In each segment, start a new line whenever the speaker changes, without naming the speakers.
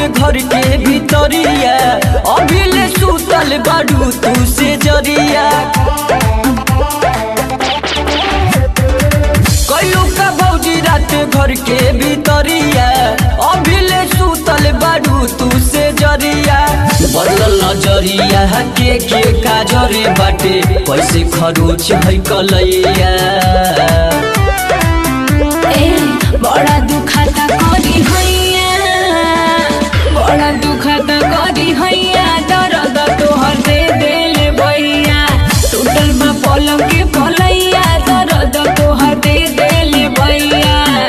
घर के भीतरिया अभी ले सुतल बाड़ू तू से जरिया कयू का भौजी रात घर के भीतरिया अभी ले सुतल बाड़ू तू से जरिया बदल नजरिया के के काजरे बाटे कैसे खरोच है कलैया
ए बड़ा दुखाता करी हैया बड़ा दुखाता करी हैया दर्द तोहर दे देले भैया टूटल बा पलंग के पलैया दर्द तोहर दे देले भैया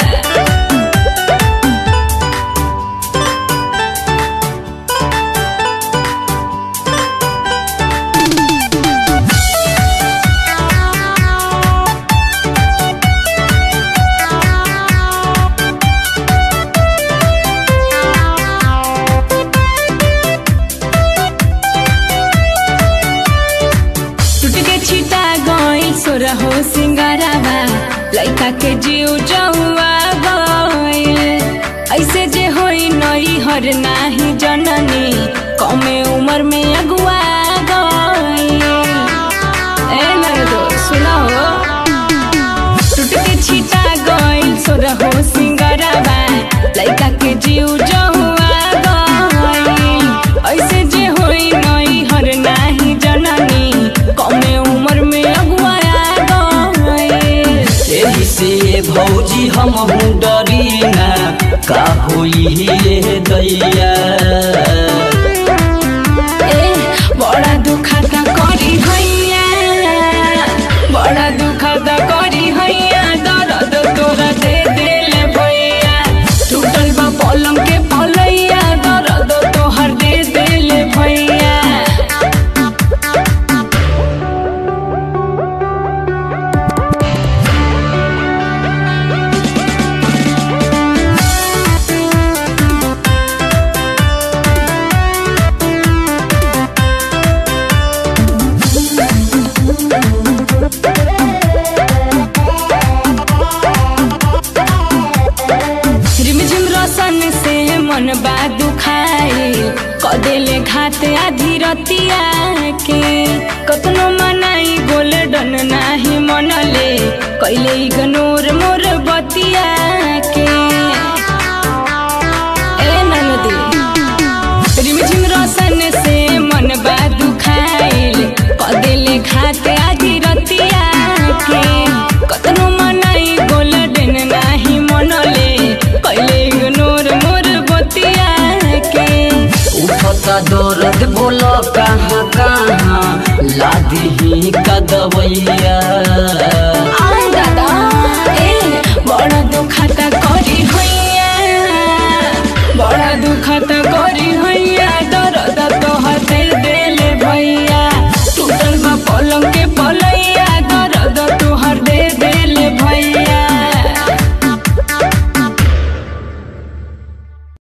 टूट के छिटा गई सोरा हो सिंगारावा लइका के जीव जौआ गइल ऐसे जे होई नई हर नाही जननी कमे उम्र में अगुआ गइल ए नरदो सुनो टूट के छिटा गइल सोरा हो सिंगारावा लइका के जीव जौआ गइल ऐसे जे होई नई हर नाही जननी कमे उम्र में अगुआ गइल
एही से भौजी हम डरीना का होई ये दैया
ए बड़ा दुखाता करी हैया बड़ा दुखाता करी हैया दर्द तोरा दे देले भैया टूटल बा पलंग के पलैया दर्द तोहर दे देले भैया रिमझिम रोशन से मन बा दुखाई कदेले घात आधी रतिया के कतनो मनाई गोल्डन नाही मनले कैले इग्नोर मोर बतिया के ए ननदी रिमझिम रोशन से मन बा दुखाइल कदेले घात आधी रतिया के कतनो मनाई गोल्डन नाही मनले कैले इग्नोर मोर बतिया के
उठता दर्द बोलो कहाँ कहाँ लादी का दवैया